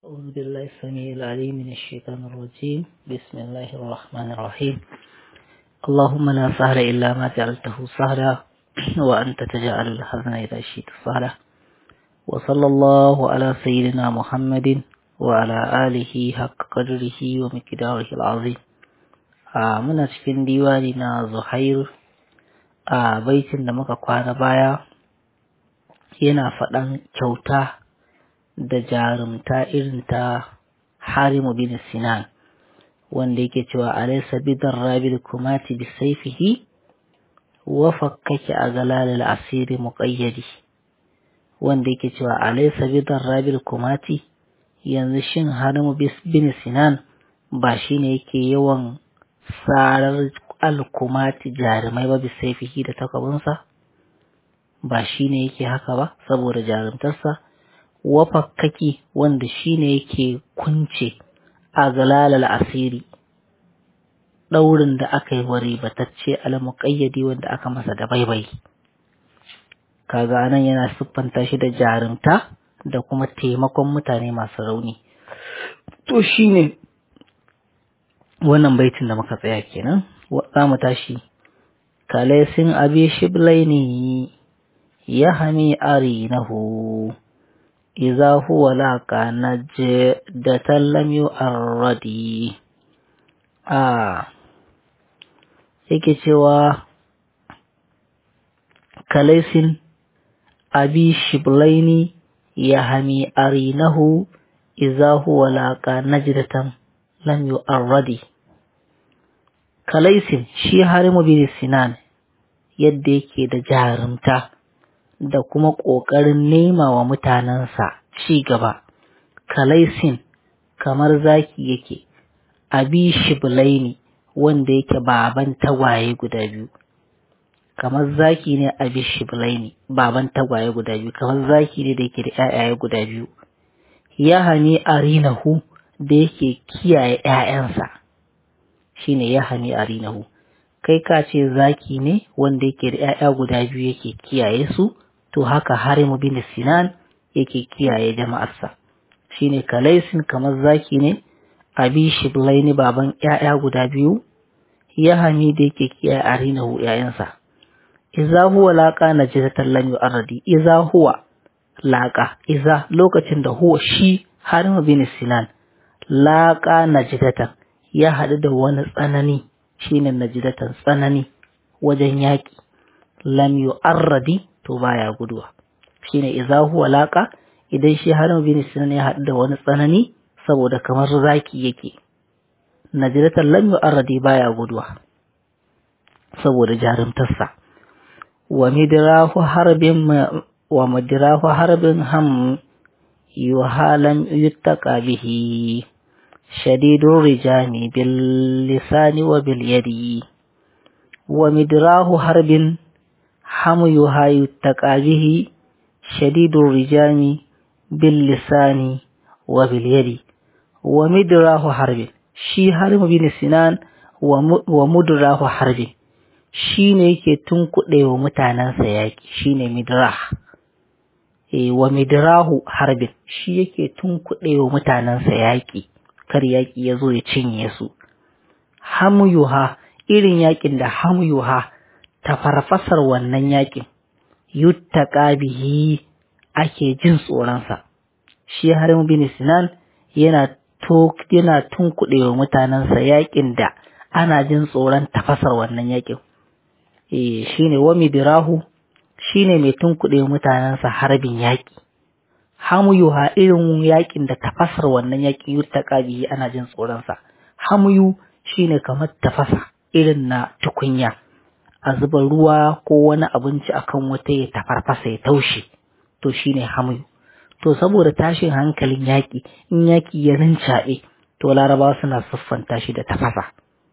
أعوذ بالله السميع العليم من الشيطان الرجيم بسم الله الرحمن الرحيم اللهم لا سهل إلا ما جعلته سهلا وأنت تجعل الحزن إذا شئت سهلا وصلى الله على سيدنا محمد وعلى آله حق قدره ومقداره العظيم a muna cikin diwani na Zuhair a baitin da muka kwana baya yana faɗan kyauta da jarumta irin ta Harimu bin Sinan wanda yake cewa alaysa bidar rabil kumati bi saifihi wa fakkaki a galalil asiri muqayyadi wanda yake cewa alaysa bidar rabil kumati yanzu shin Harimu bin Sinan ba shine yake yawan sarar alkumati jarumai ba bi saifihi da takabinsa ba shine yake haka ba saboda jarumtarsa wafakkaki wanda shine yake kunce a galalal asiri ɗaurin da aka yi wa ribatacce almuƙayyadi wanda aka masa da baibai kaga nan yana siffanta shi da jarumta da kuma taimakon mutane masu rauni to shine wannan baitin da muka tsaya kenan za mu tashi kalaisin abi shiblaini ya hami arinahu إذا هو لاقى نجدة لم يؤرد آه yake cewa kalaisin abi shiblaini ya hami arinahu iza huwa laqa najdatan lam yu'arradi kalaisin shi harimu bin sinan yadda yake da jarumta da kuma ƙoƙarin nema wa mutanensa ci gaba. Kalaisin kamar zaki yake, abi shiblaini wanda yake baban tagwaye guda biyu. Kamar zaki ne abi shiblaini baban tagwaye guda biyu, kamar zaki ne da yake da ‘ya'yaye guda biyu. Ya hani arinahu da yake kiyaye ‘ya'yansa, shi ne ya hani arinahu. Kai ka ce zaki ne wanda yake da ‘ya'ya guda biyu yake kiyaye su, to haka harimu bin sinan yake kiyaye jama'arsa shine kalaisin kamar zaki ne abi shiblaini baban ƴaƴa guda biyu ya hani da yake kiyaye arinahu ƴaƴansa iza huwa laqa najdatan lam yu'arradi iza huwa laqa iza lokacin da huwa shi harimu bin sinan laqa najdatan ya haɗu da wani tsanani shine najdatan tsanani wajen yaƙi lam yu'arradi to baya guduwa shine idza huwa laqa idan shi Harun bin Sinan ya haɗu da wani tsanani saboda kamar zaki yake najratan lam yu'arradi baya guduwa saboda jarumtarsa wa midrahu harbin wa midrahu harbin ham yuhalam yuttaqa bihi shadidur rijani bil lisani wa bil yadi wa midrahu harbin حميها يتقى به شديد الرجام باللسان وباليد ومدراه حرب شي حرب بن سنان ومدراه حرب shi ne yake tunkuɗe wa mutanensa yaƙi shi ne midrah e, wa midrahu harbin shi yake tunkuɗe wa mutanensa yaƙi kar yaƙi ya zo ya cinye su hamyuha irin yaƙin da hamyuha ta farfasar wannan yakin yuttaka bihi ake jin tsoronsa shi harim bin sinan yana to yana tunkuɗe wa mutanensa yakin da ana jin tsoron tafasar wannan yakin eh shine wa midrahu shine mai tunkuɗe wa mutanensa harbin yaki hamuyuha irin yakin da tafasar wannan yakin yuttaka bihi ana jin tsoronsa hamuyu shine kamar tafasa irin na tukunya a zuba ruwa ko wani abinci akan wata ya tafarfasa ya taushe to shine hamu to saboda tashin hankalin yaƙi in yaƙi ya rincaɓe to larabawa suna siffanta shi da tafasa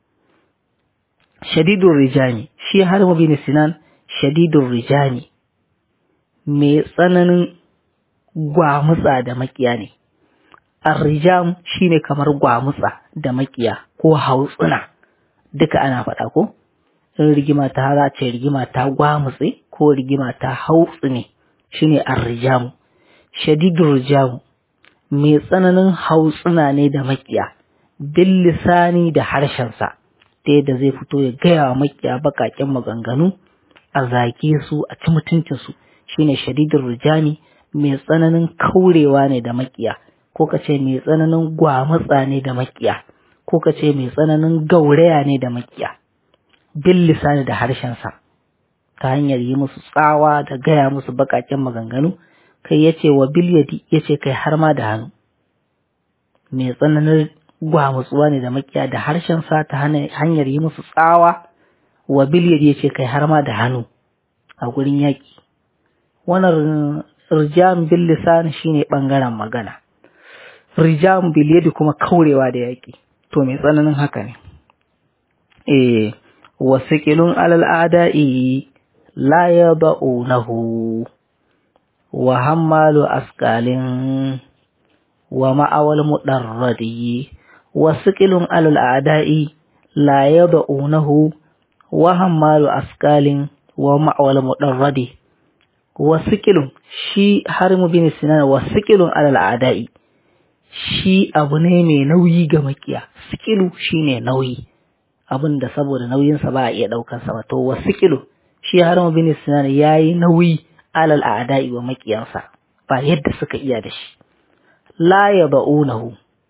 shadidun rijani shi har bin sinan shadidun rijani mai tsananin gwamutsa da makiya ne arrijam shine kamar gwamutsa da makiya ko hautsuna duka ana faɗa ko in rigima ta za ce rigima ta gwamutse ko rigima ta hautsu ne shine arrijamu shadidur rijamu mai tsananin hautsina ne da makiya bil lisani da harshensa ta yadda zai fito ya gaya wa makiya baƙaƙen maganganu a zage su a ci mutuncinsu shine shadidin rujani mai tsananin kaurewa ne da makiya ko ka ce mai tsananin gwamatsa ne da makiya ko ka ce mai tsananin gauraya ne da makiya bil lisani da harshensa ta hanyar yi musu tsawa da gaya musu baƙaƙen maganganu kai ya ce wa bil yadi ya ce kai har ma da hannu mai tsananin gwamutsuwa ne da makiya da harshensa ta hanyar yi musu tsawa wa bil yadi ya ce kai har ma da hannu a gurin yaƙi wannan rijam bil lisan shine bangaren magana rijam bil yadi kuma kaurewa da yaƙi to mai tsananin haka ne eh wasiqilun alal ada'i la yad'unahu wa hammalu asqalin wa ma'awal mudarradi wasiqilun alal ada'i la yad'unahu wa hammalu asqalin wa ma'awal mudarradi wasikilun shi harimu bin sinan wasikilun alal ada'i shi abu ne mai nauyi ga makiya sikilu shine nauyi abin da saboda nauyinsa ba a iya ɗaukar sa ba to wasikilu shi harimu bin sinan yayi nauyi alal ada'i wa makiyansa ba yadda suka iya da shi la yad'unahu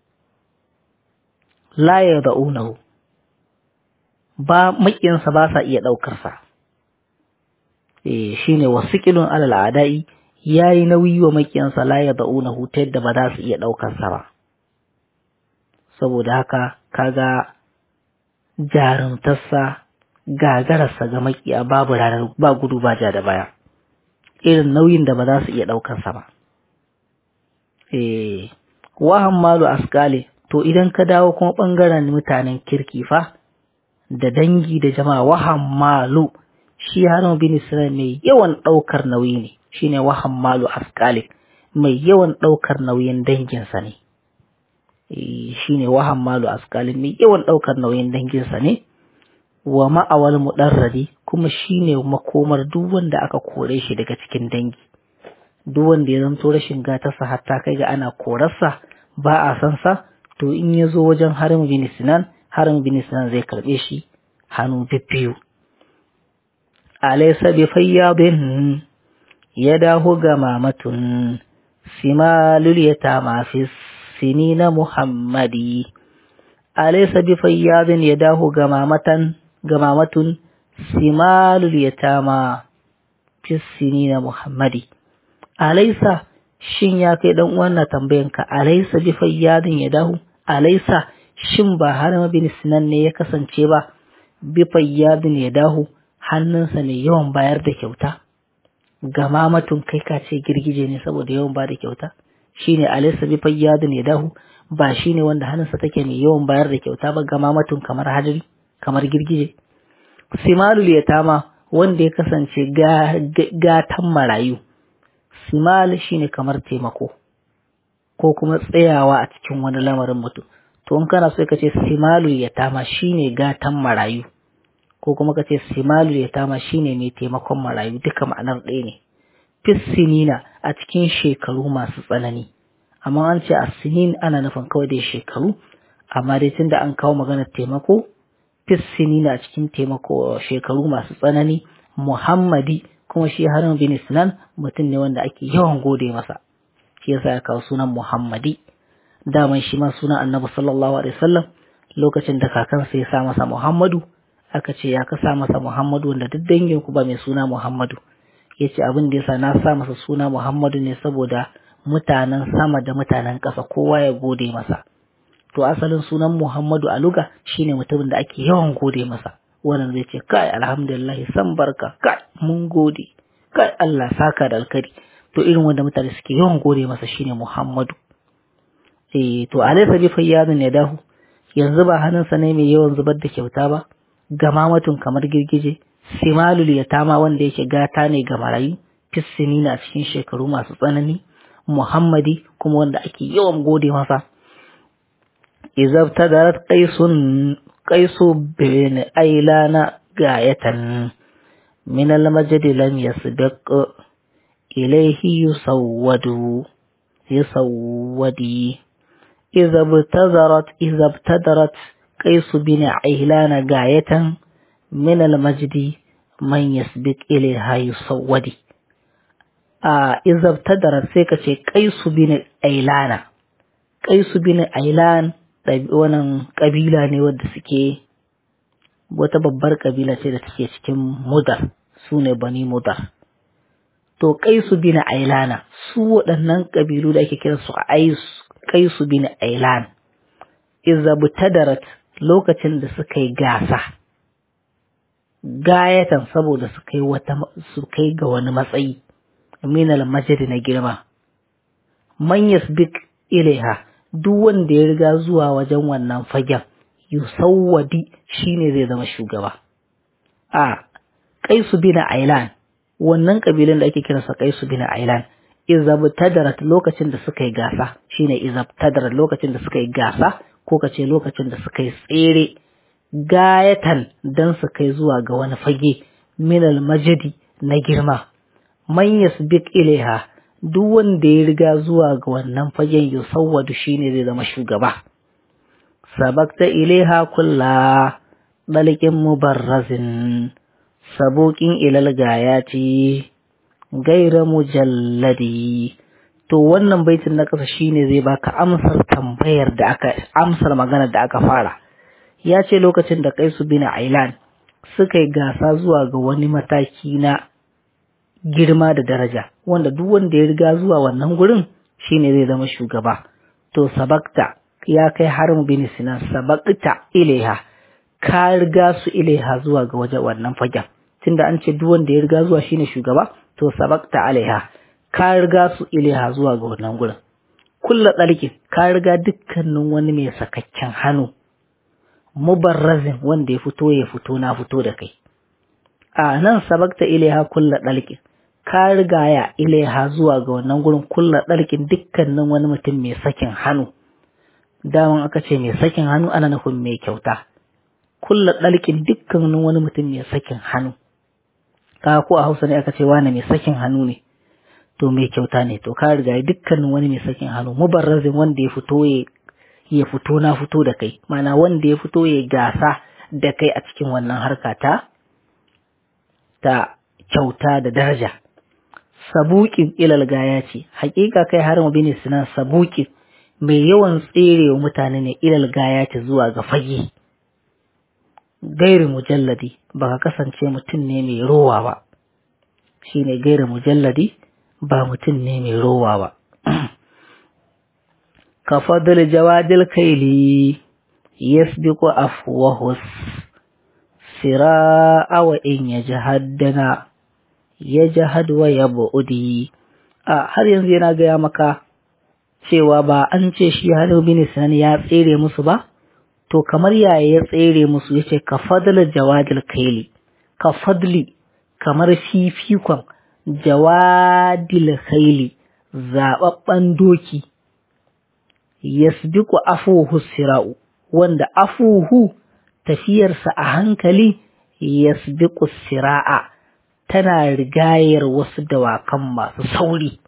la yad'unahu ba makiyansa ba sa iya ɗaukar sa shi ne wasikilun alal adai ya yi nauyi wa makiyansa la ya da'una ta yadda ba za su iya ɗaukarsa ba saboda haka kaga jarumtarsa gagararsa ga makiya babu ranar ba gudu ba ja da baya irin nauyin da ba za su iya ɗaukarsa ba eh wahan malu askale to idan ka dawo kuma ɓangaren mutanen kirki fa da dangi da jama'a wahan malu shi Harun bin Isra'il mai yawan ɗaukar nauyi ne shine wahan malu askalik mai yawan ɗaukar nauyin danginsa ne shine wahan malu askalik mai yawan ɗaukar nauyin danginsa ne wa ma'awal mudarradi kuma shine makomar duk wanda aka kore shi daga cikin dangi duk wanda ya zanto rashin gatarsa hatta kai ga ana korarsa ba a san sa to in ya zo wajen Harun bin Sinan Harun bin Sinan zai karɓe shi hannu bibbiyu أليس بفياض يداه جمامة سمال اليتامى في السنين محمدي أليس بفياض يداه جمامة جمامة سمال اليتامى في السنين محمدي أليس shin ya kai dan uwan na tambayanka alaysa bi fayyadin yadahu alaysa shin ba har bin sinan ne ya kasance ba bi fayyadin yadahu hannunsa mai yawan bayar da kyauta gama matun kai ka ce girgije ne saboda yawan ba da kyauta shine alaysa bi fayyadun yadahu ba shine wanda hannunsa take mai yawan bayar da kyauta ba gama matun kamar hadiri kamar girgije simalul yatama wanda ya kasance gatan marayu simal shine kamar taimako ko kuma tsayawa a cikin wani lamarin mutum to in kana so ka ce simalul yatama shine gatan marayu ko kuma ka ce simalu ya tama shine mai taimakon marayu duka ma'anar ɗaya ne fissinina a cikin shekaru masu tsanani amma an ce a sinin ana nufin kawai dai shekaru amma dai tunda an kawo maganar taimako fissinina a cikin taimako shekaru masu tsanani muhammadi kuma shi harin bin sinan mutum ne wanda ake yawan gode masa shi yasa ya kawo sunan muhammadi daman shi ma sunan annabi sallallahu alaihi wasallam lokacin da kakansa ya sa masa muhammadu aka ce ya kasa masa Muhammadu wanda duk dangin ku ba mai suna Muhammadu ya ce abin da yasa na sa masa suna Muhammadu ne saboda mutanen sama da mutanen ƙasa kowa ya gode masa to asalin sunan Muhammadu a luga shine mutumin da ake yawan gode masa wannan zai ce kai alhamdulillah san barka kai mun gode kai Allah saka da alkari to irin wanda mutane suke yawan gode masa shine Muhammadu eh to alaysa bi fayyadun yadahu yanzu ba hannunsa ne mai yawan zubar da kyauta ba gamamatun kamar girgije simalul yatama wanda yake gata ne ga marayu fissini na cikin shekaru masu tsanani muhammadi kuma wanda ake yawan gode masa izab tadarat qaisun qaisu bin ailana gayatan min al majd lam yasbiq ilayhi yusawwadu يسودي إذا ابتدرت إذا ابتدرت قيس بن عيلان غاية من المجد من يسبق إليها يسودي آه إذا ابتدرت سيكا قيس بن عيلان قيس بن عيلان wannan ƙabila ne wadda suke wata babbar ƙabila ce da take cikin mudar su ne bani mudar to kaisu bin ailana su waɗannan ƙabilu da ake kira su kaisu bin ailan izabtadarat lokacin da suka yi gasa gayatan saboda su kai wata su kai ga wani matsayi minal majid na girma man yasbik ilaiha duk wanda ya riga zuwa wajen wannan fagen yusawwadi shine zai zama shugaba a kaisu bin ailan wannan kabilan da ake kiransa kaisu bin ailan izabtadarat lokacin da suka yi gasa shine izabtadarat lokacin da suka yi gasa ko kace lokacin da suka yi tsere gayatan dan su kai zuwa ga wani fage minal majidi na girma man yasbiq ilaiha duk wanda ya riga zuwa ga wannan fagen yusawwadu shine zai zama shugaba sabakta ilaiha kulla dalikin mubarrazin sabokin ilal gayati gaira mujalladi to wannan baitin na ƙasa shine zai baka amsar tambayar da aka amsar maganar da aka fara ya ce lokacin da kaisu bin ailan suka yi gasa zuwa ga wani mataki na girma da daraja wanda duk wanda ya riga zuwa wannan gurin shine zai zama shugaba to sabakta ya kai harin bin sinan sabakta ilaiha ka riga su ilaiha zuwa ga wajen wannan fagen tunda an ce duk wanda ya riga zuwa shine shugaba to sabakta alaiha ka riga su ilaiha zuwa ga wannan gurin kulla tsarki ka riga dukkanin wani mai sakakken hannu mubarrazin wanda ya fito ya fito na fito da kai a nan sabakta ilaiha kulla tsarki ka riga ya ilaiha zuwa ga wannan gurin kulla tsarkin dukkanin wani mutum mai sakin hannu daman aka ce mai sakin hannu ana nufin mai kyauta kulla ɗalƙin dukkanin wani mutum mai sakin hannu ka ko a hausa ne aka ce wani mai sakin hannu ne to mai kyauta ne to ka riga dukkanin wani mai sakin hannu mubarrazin wanda ya fito ya fito na fito da kai mana wanda ya fito ya gasa da kai a cikin wannan harka ta ta kyauta da daraja sabuƙin ilal gaya ce hakika kai har mu bine sinan sabuƙin mai yawan tserewa mutane ne ilal gaya ce zuwa ga fage gairi mujalladi ba ka kasance mutum ne mai rowa ba shi ne gairi mujalladi ba mutum ne mai rowa ba ka fadil jawadil kaili yasbiqu afwahus sira'a wa in yajhaddana yajhad wa yabudi a har yanzu yana gaya maka cewa ba an ce shi Halu bin Sinan ya tsere musu ba to kamar yaya ya tsere musu yace ka fadla jawadil kaili ka fadli kamar fifikon jawadil kaili zababban doki yasbiqu afuhu sira'u wanda afuhu tafiyarsa a hankali yasbiqu sira'a tana rigayar wasu dawakan masu sauri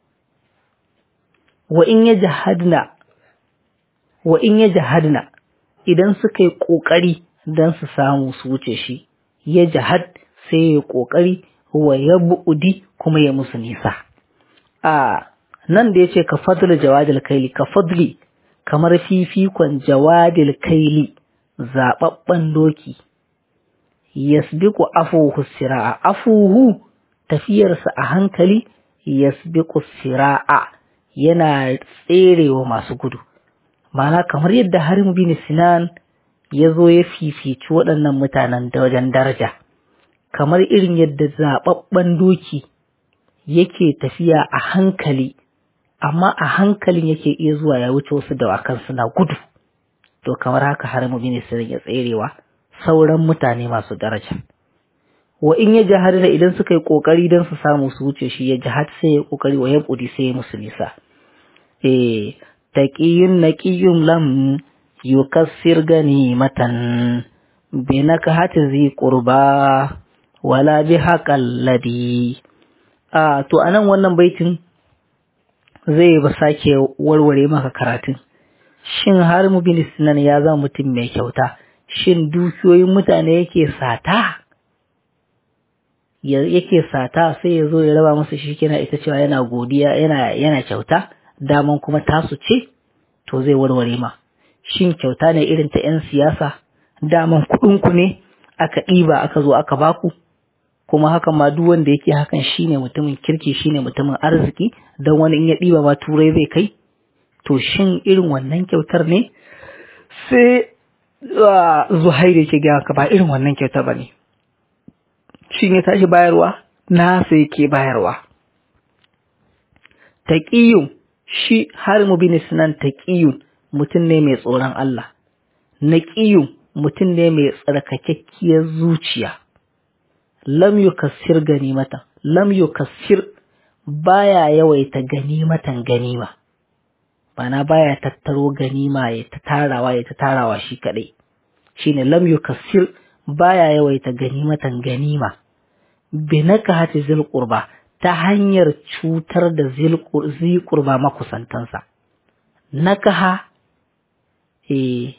wa in yajhadna wa in yajhadna idan suka yi ƙoƙari don su samu su wuce shi ya jihad sai ya ƙoƙari wa ya bu'udi kuma ya musu nisa a nan da ya ce ka fadli jawadil kaili ka fadli kamar fifikon jawadil kaili zaɓaɓɓen doki yasbiqu afuhu sira'a afuhu tafiyarsa a hankali yasbiqu sira'a yana tserewa masu gudu Ma'ana kamar yadda Harim bin Sinan ya zo ya fifici waɗannan mutanen da wajen daraja, kamar irin yadda zaɓaɓɓen doki yake tafiya a hankali, amma a hankalin yake iya zuwa ya wuce wasu dawakan suna gudu, to kamar haka Harim bin Sinan ya tserewa sauran mutane masu daraja. Wa in ya jihar da idan suka yi ƙoƙari don su samu su wuce shi ya jihar sai ya ƙoƙari wa ya ƙudi sai ya musu nisa. Eh, taƙiyun naƙiyun lam yukassir ganimatan binakahati zi qurba wala bi haƙal ladi a to anan wannan baitin zai ba sake warware maka karatun shin har mu bin sinan ya zama mutum mai kyauta shin dukiyoyin mutane yake sata yake sata sai ya zo ya raba musu shi kina ita cewa yana godiya yana yana kyauta daman kuma tasu ce to zai warware ma shin kyauta ne irin ta 'yan siyasa daman kuɗinku ne aka ɗiba aka zo aka baku kuma hakan ma duk wanda yake hakan shine mutumin kirki shine mutumin arziki don wani in ya ɗiba ma turai zai kai to shin irin wannan kyautar ne sai zuhairu yake gaya ka ba irin wannan kyautar ba ne shin ya tashi bayarwa na sai yake bayarwa taƙiyun shi har mu bi sinan taƙiyun mutum ne mai tsoron Allah naƙiyun mutum ne mai tsarkakakkiyar zuciya lam yukassir ganimatan lam yukassir baya yawaita ganimatan ganima bana baya tattaro ganima ya ta tarawa ya ta tarawa shi kadai shine lam yukassir baya yawaita ganimatan ganima binaka hati zil qurba ta hanyar cutar da zil qurba makusantansa nakaha eh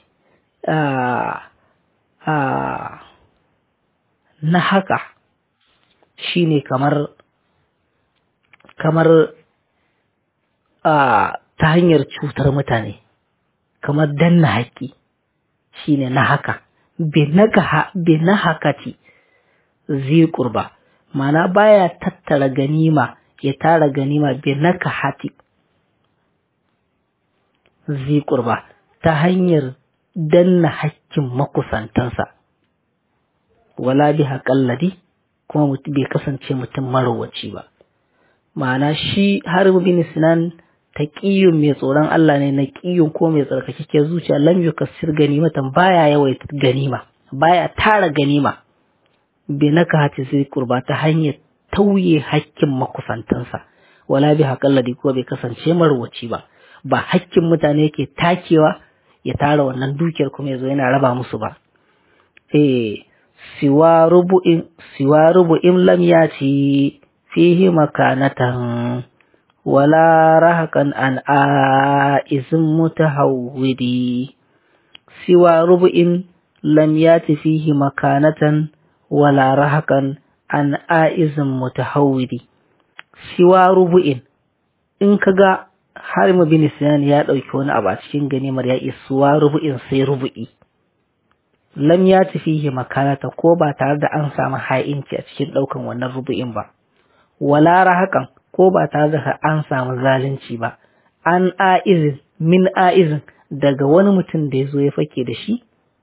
na haka shi ne kamar kamar ta hanyar cutar mutane kamar danna haƙƙi shi ne na haka be na hakati zai ƙurba mana baya tattara ganima ya tara ganima be na hati zai ƙurba ta hanyar danna hakkin makusantansa wala bi haƙalladi kuma bai kasance mutum marowaci ba ma'ana shi har bin sinan taqiyun mai tsoron Allah ne na ƙiyun ko mai tsarkakeke zuciya lam yukassir ganimatan baya yawaita ganima baya tara ganima bi naka hati zai kurba ta hanyar tauye hakkin makusantansa wala bi haƙalladi ko bai kasance marowaci ba ba hakkin mutane yake takewa ya tara wannan dukiyar kuma ya zo yana raba musu ba eh siwa rubu'in siwa rubu'in lam yati fihi makanatan wala rahakan an a'izin mutahawwidi siwa rubu'in lam yati fihi makanatan wala rahakan an a'izin mutahawwidi siwa rubu'in in kaga har mu bin sinan ya ɗauki wani abu a cikin ganimar ya isuwa rubu'in sai rubu'i lam ya tafihi makanata ko ba tare da an samu ha'inci a cikin ɗaukan wannan rubu'in ba wala hakan ko ba tare da an samu zalunci ba an a'izin min a'izin daga wani mutum da ya zo ya fake da shi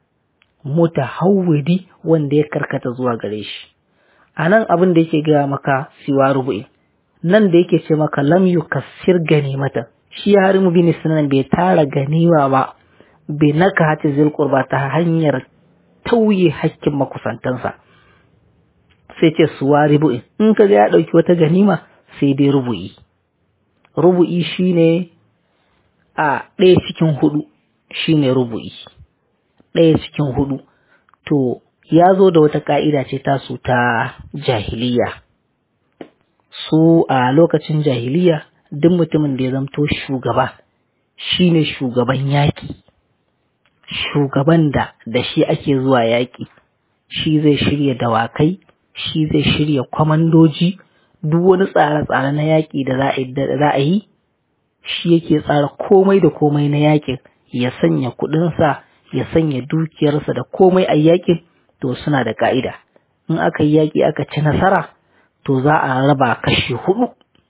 mutahawwidi wanda ya karkata zuwa gare shi a nan abin da yake gaya maka siwa rubu'in nan da yake ce maka lam yukassir ganimata shi har mu bin sunan bai tara ganima ba bai naka hati zil qurba ta hanyar tauye hakkin makusantansa sai ce suwa rubu'i in ka ga ya dauki wata ganima sai dai rubu'i rubu'i shine a ɗaya cikin hudu shine rubu'i ɗaya cikin hudu to ya zo da wata ka'ida ce tasu ta jahiliya su a lokacin jahiliya duk mutumin da ya zamto shugaba shine shugaban yaƙi shugaban da da shi ake zuwa yaƙi shi zai shirya dawakai shi zai shirya kwamandoji duk wani tsare-tsare na yaƙi da za a yi shi yake tsara komai da komai na yaƙin ya sanya kuɗinsa ya sanya dukiyarsa da komai a yaƙin to suna da ka'ida in aka yi yaƙi aka ci nasara to za a raba kashi hudu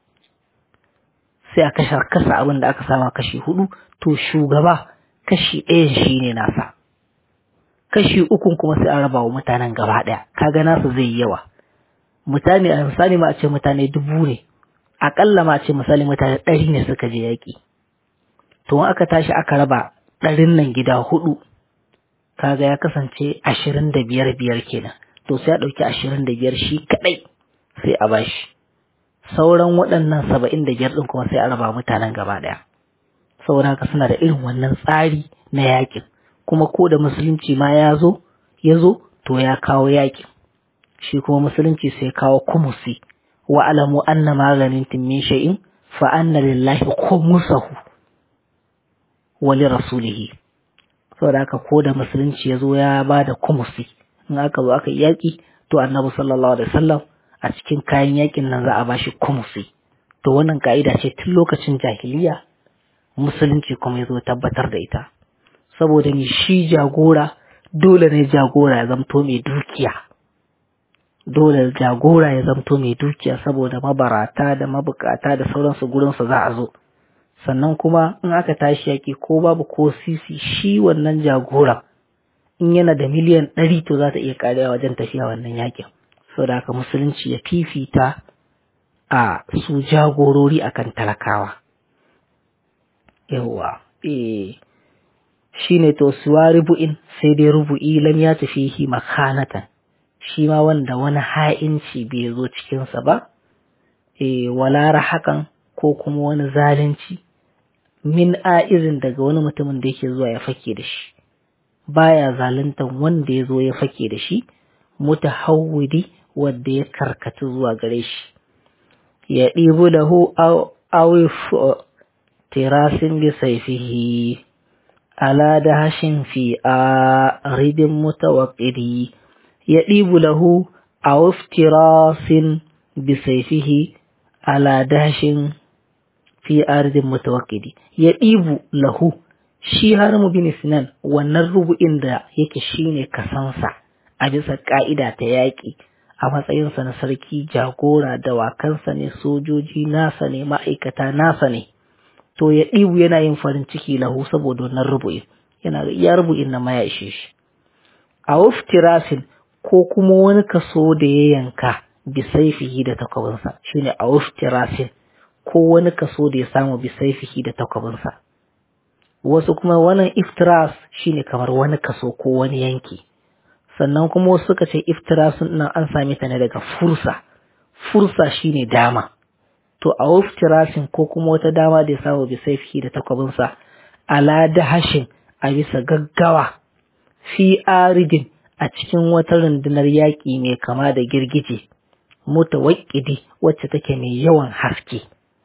sai a kashe kasa abin da aka sama kashi hudu to shugaba kashi ɗayan shi ne nasa kashi ukun kuma sai a raba wa mutanen gaba ɗaya kaga nasu zai yi yawa mutane a misali ma a ce mutane dubu ne aƙalla ma a ce misali mutane ɗari ne suka je yaƙi to in aka tashi aka raba ɗarin nan gida hudu kaga ya kasance ashirin da biyar biyar kenan to sai a ɗauki ashirin da biyar shi kaɗai sai a bashi sauran waɗannan saba'in da biyar ɗin kuma sai a raba mutanen gaba ɗaya saboda haka suna da irin wannan tsari na yakin kuma ko da musulunci ma ya zo ya zo to ya kawo yakin shi kuma musulunci sai kawo kumusi wa alamu anna maganin min shay'in fa anna lillahi khumsahu wa li rasulihi saboda haka ko da musulunci ya zo ya ba da kumusi in aka zo aka yaƙi to annabi sallallahu alaihi wasallam a cikin kayan yaƙin nan za a bashi kumusi to wannan ka'ida ce tun lokacin jahiliya musulunci kuma ya zo tabbatar da ita saboda ni shi jagora dole ne jagora ya zamto mai dukiya dole jagora ya zamto mai dukiya saboda mabarata da mabukata da sauransu gurinsu za a zo sannan kuma in aka tashi yaƙi ko babu ko sisi shi wannan jagora in yana da miliyan ɗari to za ta iya ƙarewa wajen tafiya wannan yaƙin saboda haka musulunci ya fifita a su jagorori akan talakawa yawwa eh shine to suwa rubu'in sai dai rubu'i lam ya tafihi makanatan shi ma wanda wani ha'inci bai zo cikinsa ba eh wala hakan ko kuma wani zalunci min a'izin daga wani mutumin da yake zuwa ya fake da shi baya zaluntan wanda ya zo ya fake da shi mutahawwidi wanda ya karkata zuwa gare shi ya ɗibu lahu awif tirasin bi saifihi ala dahashin fi a ridin mutawaqqidi ya ɗibu lahu awif tirasin bi saifihi ala dahashin fi ardin mutawaqqidi ya ɗibu lahu shi har mu bin sinan wannan rubu'in da yake shine kasansa a bisa ka'ida ta yaƙi a matsayinsa na sarki jagora dawakansa ne sojoji nasa ne ma'aikata nasa ne to ya ɗibu yana yin farin ciki lahu saboda wannan rubu'in yana ya rubu'in na maya ishe shi a waftirasin ko kuma wani kaso da ya yanka bisaifihi da takwabinsa shine a waftirasin ko wani kaso da ya samu bisaifihi da takwabinsa wasu kuma wannan iftiras shine kamar wani kaso ko wani yanki sannan kuma wasu suka ce iftirasun nan an same ta ne daga fursa fursa shine dama to a iftirasin ko kuma wata dama da ya samu bisaifihi da takwabinsa ala dahashin a bisa gaggawa fi aridin a cikin wata rundunar yaƙi mai kama da girgije mutawaqqidi wacce take mai yawan haske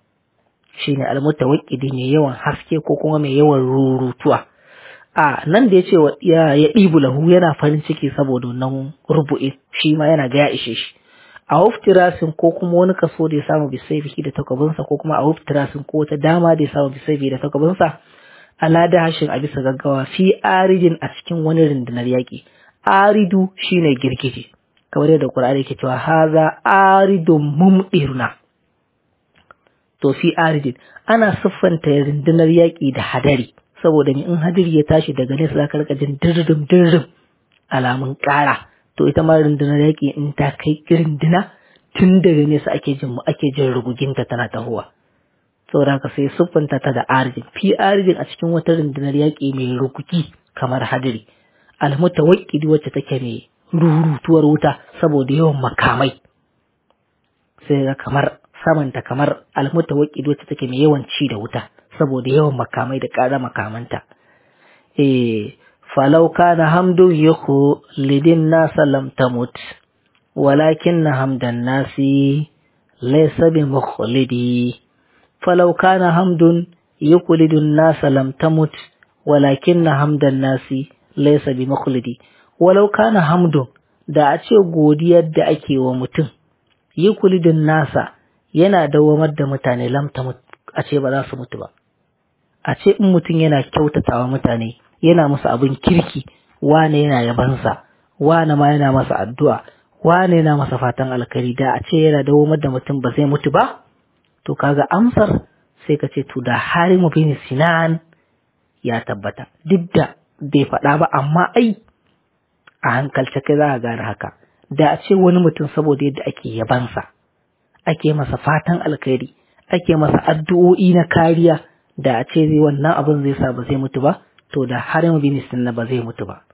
shine almutawaqqidi mai yawan haske ko kuma mai yawan rurutuwa a nan da yace wa ya ya dibu lahu yana farin ciki saboda nan rubu'i shi ma yana ga ya ishe shi a uftirasin ko kuma wani kaso da ya samu bisaifi da takabinsa ko kuma a uftirasin ko wata dama da ya samu bisaifi da takabinsa ala da hashin a bisa gaggawa fi aridin a cikin wani rundunar yaƙi aridu shine girgije kamar yadda Qur'ani yake cewa haza aridun mumdiruna to fi aridin ana siffanta rundunar yaƙi da hadari saboda in hadiri ya tashi daga nesa zaka rika jin dirrim dirrim alamun ƙara to ita ma rundunar yaƙi in ta kai runduna tun daga nesa ake jin mu ake jin ruguginta tana tahowa saboda haka sai siffanta ta da arijin fi arijin a cikin wata rundunar yaƙi mai rugugi kamar hadiri almutawaqqidi wacce take mai rurutuwar wuta saboda yawan makamai sai ga kamar samanta kamar almutawaqqidi wacce take mai yawan ci da wuta saboda yawan makamai da ƙara makamanta eh falau kana hamdu yahu lidin nasa lam tamut walakin hamdan nasi laysa bi mukhlidi فلو كان حمد يقلد الناس لم تمت ولكن حمد الناس ليس بمخلدي ولو كان حمد da a ce godiyar da ake wa mutum yi kulidin nasa yana dawamar da mutane lamta a ce ba za su mutu ba a ce in mutum yana kyautatawa mutane yana musu abin kirki wane yana yabansa wane ma yana masa addu'a wane yana masa fatan alkari da a ce yana dawamar da mutum ba zai mutu ba to kaga amsar sai ka ce to da harimu bin sinan ya tabbata duk da bai faɗa ba amma ai a hankalce kai za a gane haka da a ce wani mutum saboda yadda ake yabansa ake masa fatan alkhairi ake masa addu'o'i na kariya da a ce zai wannan abin zai sa ba zai mutu ba to da harimu bin sinan ba zai mutu ba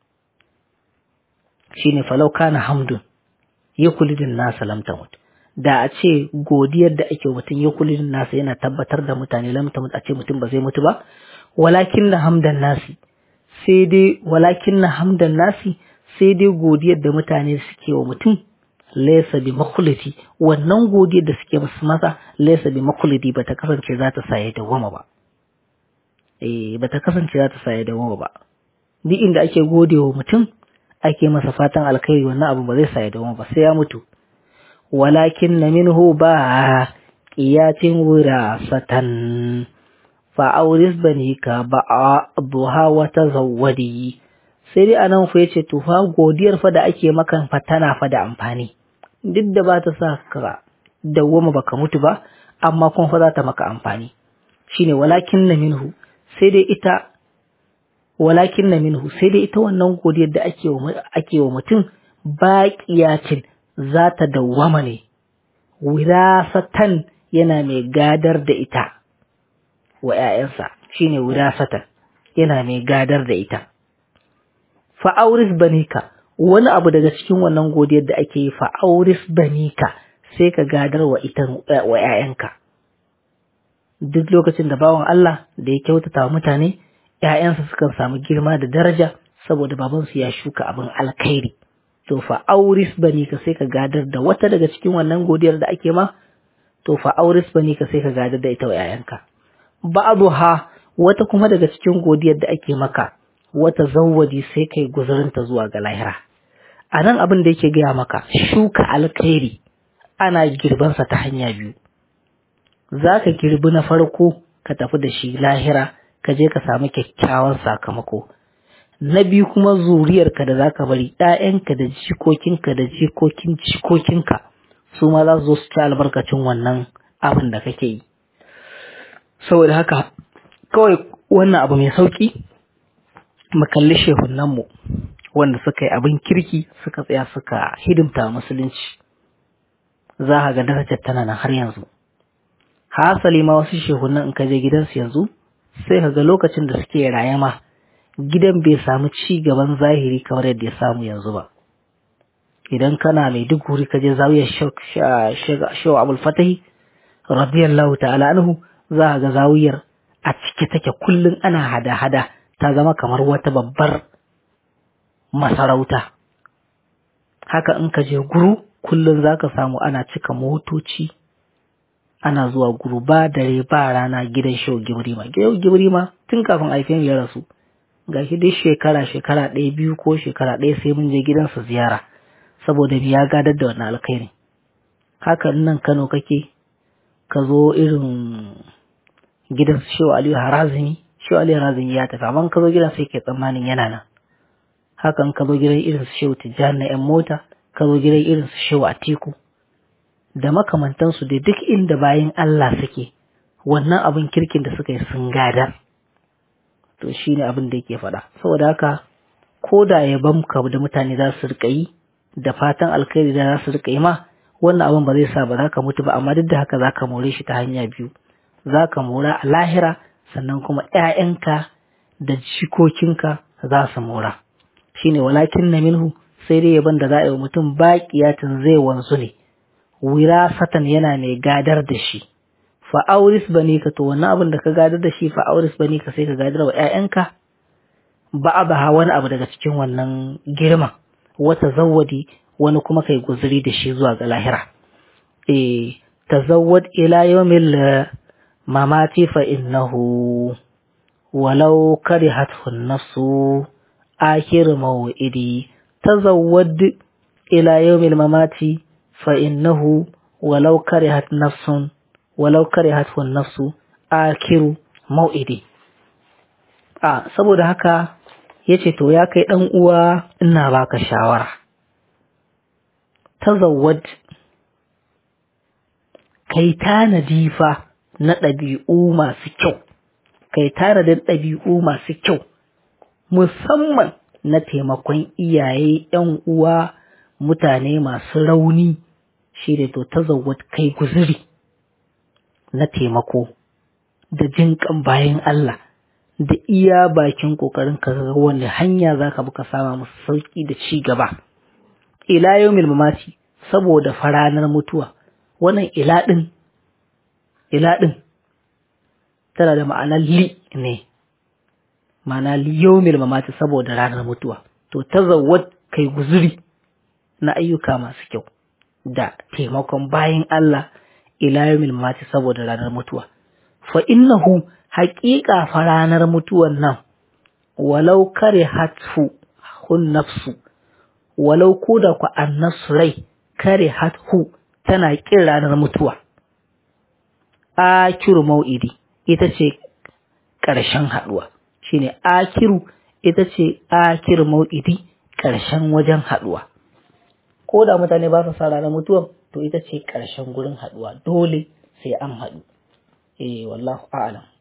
shine falau kana hamdun yakulidin nasa lam tamut da a ce godiyar da ake mutum ya kullum nasa yana tabbatar da mutane lam tamut a ce mutum ba zai mutu ba walakin na hamdan nasi sai dai walakin na hamdan nasi sai dai godiyar da mutane suke wa mutum laysa bi makhliti wannan godiyar da suke musu masa laysa bi makhliti bata kasance za ta sa ya dawama ba eh bata kasance za ta sa ya dawama ba duk inda ake gode wa mutum ake masa fatan alkhairi wannan abu ba zai sa ya dawama ba sai ya mutu walakin na minhu ba qiyatin wirasatan fa auris banika ba duha wa tazawwadi sai dai anan fa yace to fa godiyar fa da ake maka fa tana fa da amfani duk da ba ta sa ka dawwama baka mutu ba amma kuma fa za ta maka amfani shine walakin na minhu sai dai ita walakin na minhu sai dai ita wannan godiyar da ake wa ake wa mutum baqiyatin za ta dawwama ne wirasatan yana mai gadar da ita wa ‘ya'yansa shine wirasatan yana mai gadar da ita fa'auris banika wani abu daga cikin wannan godiyar da ake yi fa'auris banika sai ka gadar wa ita wa ‘ya'yanka duk lokacin da bawan Allah da ya kyautata wa mutane ‘ya'yansa sukan samu girma da daraja saboda babansu ya shuka abin alkhairi to fa auris bani ka sai ka gadar da wata daga cikin wannan godiyar da ake ma to fa auris bani ka sai ka gadar da ita wa ‘ya'yanka ba'dha wata kuma daga cikin godiyar da ake maka wata zawwaji sai kai guzurinta zuwa ga lahira a nan abin da yake gaya maka shuka alkhairi ana girbansa ta hanya biyu za ka girbi na farko ka tafi da shi lahira ka je ka samu kyakkyawan sakamako na biyu kuma zuriyarka da za ka bari ‘ya'yanka da jikokinka da jikokin jikokinka su ma za su zo su ci albarkacin wannan abin da kake yi saboda haka kawai wannan abu mai sauƙi mu kalli shehunanmu wanda suka yi abin kirki suka tsaya suka hidimta musulunci za ka ga darajar tana nan har yanzu hasali ma wasu shehunan in ka je gidansu yanzu sai ka ga lokacin da suke raye ma gidan bai samu ci gaban zahiri kamar yadda ya samu yanzu ba idan kana mai duk wuri ka je zawiyar shaw abul fatahi radiyallahu ta'ala anhu za ka ga zawiyar a cike take kullum ana hada-hada ta zama kamar wata babbar masarauta haka in ka je guru kullum za ka samu ana cika motoci ana zuwa guru ba dare ba rana gidan shau gibrima gidan gibrima tun kafin aifen ya rasu ga shi dai shekara shekara ɗaya biyu ko shekara ɗaya sai mun je gidansa ziyara saboda ya gadar da wannan alkhairi haka nan kano kake ka zo irin gidan shehu aliyu harazimi shehu aliyu harazimi ya tafi amma ka zo gidan sai ke tsammanin yana nan hakan ka zo gidan irin su shehu tijjani na yan mota ka zo gidan irin su shehu atiku da makamantansu da duk inda bayan Allah suke wannan abin kirkin da suka yi sun gadar to shi ne abin da yake faɗa saboda haka ko da yaban ka da mutane za su riƙa yi da fatan alkhairi da za su riƙa yi ma wannan abin ba zai sa ba za ka mutu ba amma duk da haka za ka more shi ta hanya biyu za ka mora a lahira sannan kuma ‘ya'yanka da jikokinka za su mora shine walakin na minhu sai dai yaban da za a yi wa mutum baƙiyatin zai wanzu ne wirasatan yana mai gadar da shi fa'auris bane ka to wannan abin da ka gadar da shi fa'auris bane ka sai ka gadar wa ‘ya'yanka ba a ba wani abu daga cikin wannan girman wata zawwadi wani kuma kai guzuri da shi zuwa ga lahira e tazawwad ila yawmil mamati fa innahu walau karihathu an-nafsu akhir maw'idi tazawwad ila yawmil mamati fa innahu walau karihat nafsun walau karihathu an-nafsu akhir maw'idi a saboda haka yace to ya kai dan uwa ina baka shawara tazawwad kai tanadi fa na ɗabi'u masu kyau kai tanadin ɗabi'u masu kyau musamman na taimakon iyaye ‘yan uwa mutane masu rauni shi da to tazawwad kai guzuri na taimako da jinƙan bayan Allah da iya bakin ƙoƙarin ka ga wani hanya za ka buka sama musu sauƙi da ci gaba ila yawmil mamati saboda faranar mutuwa wannan ila ɗin ila ɗin tana da ma'anar li ne ma'ana yawmil mamati saboda ranar mutuwa to tazawwad kai guzuri na ayyuka masu kyau da taimakon bayin Allah ila yawmil mati saboda ranar mutuwa fa innahu haƙiƙa fa ranar mutuwan nan walau kare hatfu hun nafsu walau ko da ku annasu rai kare hathu tana ƙin ranar mutuwa akiru mau'idi ita ce ƙarshen haɗuwa shine akiru ita ce akiru mau'idi ƙarshen wajen haɗuwa ko da mutane ba su sa ranar mutuwa to ita ce ƙarshen gurin haɗuwa dole sai an haɗu eh wallahu a'lam